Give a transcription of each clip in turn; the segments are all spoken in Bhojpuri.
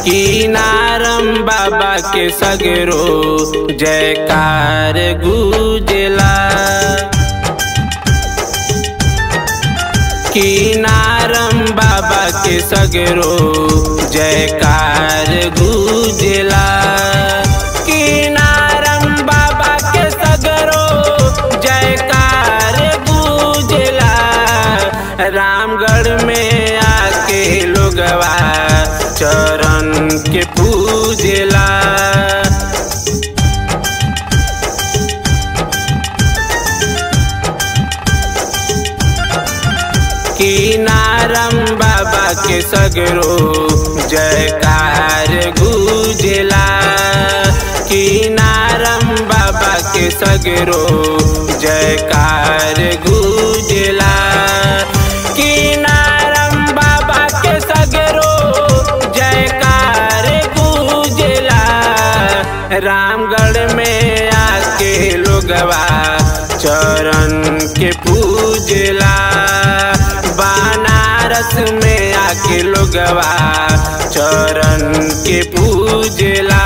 की नारम बाबा के सगरो जयकार गुजला की नारम बाबा के सगरो जयकार गुजला की नारम बाबा के सगरो जयकार गुजला रामगढ़ में आके लोगवा चरण के पूजला की नारम बाबा के सगरो जयकार गुजला की नारम बाबा के सगरो जयकार गुजला की नारम बाबा के सगरो जयकार गुजला रामगढ़ में आके लोगवा चरण के पूजला बनारस में आके लोगवा चरण के पूजला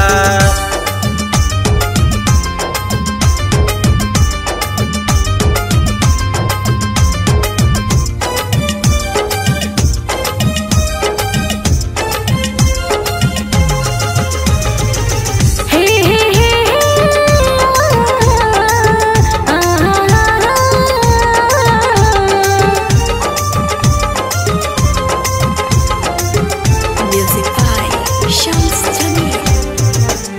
हे हे हे म्यूजिक बाय शम्स जमील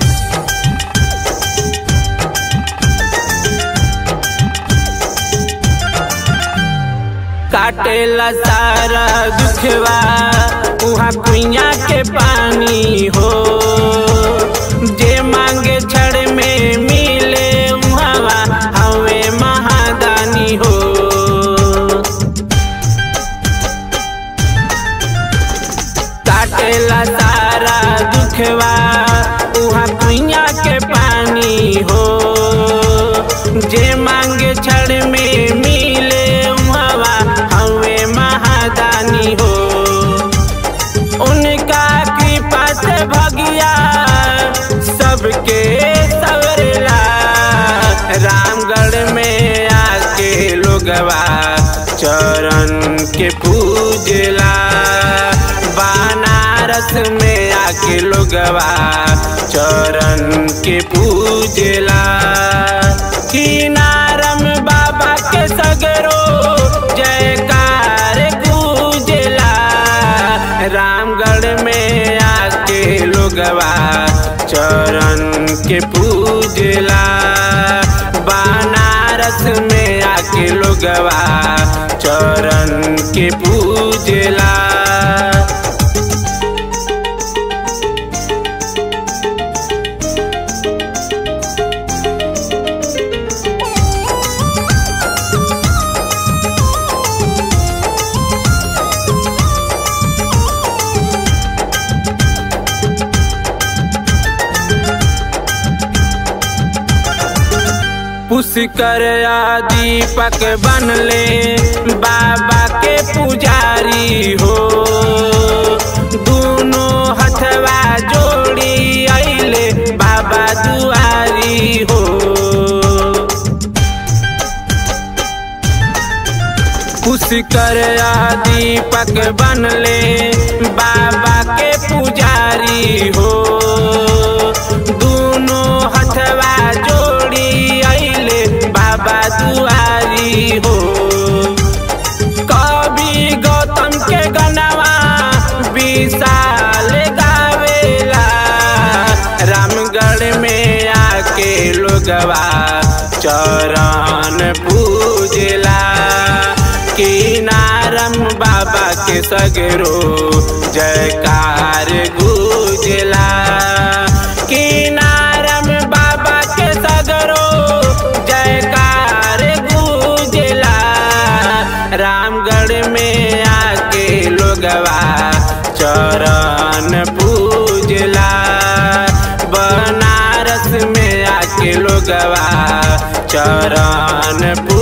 काटेला सारा दुखवा उहाँ कुइया के पानी हो जे मांगे छड़ में मिले उहाँ हवे महादानी हो काटेला सारा दुखवा उहाँ कुइया के पानी हो जे मांगे छड़ में मिले उहवा हवे महादानी हो उनका कृपा से भगिया सबके सवरेला रामगढ़ में आके लोगवा चरण के पूजला बनारस में आके लोगवा चरण के पूजला की नारम बाबा के सगरो जयकार पूजला रामगढ़ में आके लोगवा चरण के पूजला बनारस में आके लोगवा चरण के पूजला पुष्कर दीपक बनले बाबा के पुजारी हो दोनों हथवा जोड़ी अइले बाबा दुआरी हो पुष्कर दीपक बनले बाबा के पुजारी हो दोनों हथवा जोड़ी अइले बाबा दुआरी हो कवि गौतम के गनवा विशाल गावेला रामगढ़ में आके लोगवा चरण पूजला की नारम बाबा के सगरो जयकार गुजला की नारम बाबा के सगरो जयकार गुजला रामगढ़ में आके लोगवा चरण पूजला बनारस में आके लोगवा चरण